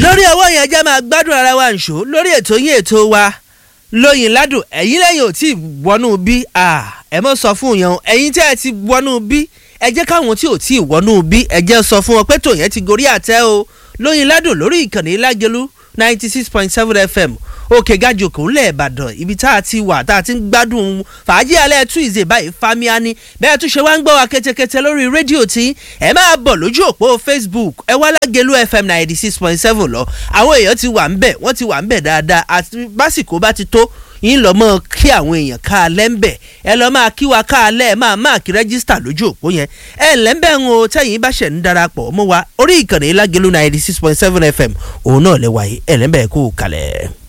lórí ọwọ́ yẹn jẹ́ máa gbádùn ara wa nṣó lórí ètò yín ètò wa lóyin ládùn ẹ̀yin lẹ́yìn ò tí ì wọnú bí ẹ mọ̀ sọ fún yẹn ẹ̀yin tí ẹ ti wọnú bí ẹ jẹ́ káwọn tí ò tí ì wọnú bí ẹ jẹ́ sọ fún wọn pé tòun yẹn ti gorí àtẹ o lóyin ládùn lórí ìkànnì lágẹlú ninety six point seven fm òkè gàjòkó ńlẹ̀ ìbàdàn ibi tá a ti wà tá a ti ń gbádùn fàájì alẹ́ tuesday báyìí fámíání bẹ́ẹ̀ tún ṣe wá ń gbọ́ wa kétékété lórí rédíò tí ẹ máa bọ̀ lójú òpó facebook ẹ wá lágẹ̀lú fm ninety six point seven lọ àwọn èèyàn ti wà ń bẹ̀ wọ́n ti wà ń bẹ̀ dáadáa àti básìkò bá ti tó yín lọ mọ kí àwọn èèyàn ká alẹ́ ń bẹ̀ ẹ lọ máa kí wa ká alẹ́ ẹ máa máàkì rẹ́gísítà lójú òpó yẹn ẹ lẹ́ńbẹ̀ ń o tẹ̀yìn bá ṣẹ̀ ń darapọ̀ mọ́ wa orí ìkànnì lágẹ̀lú ninety six point seven fm òun náà lẹ́wàá yìí ẹ lẹ́ńbẹ̀ kú kalẹ̀.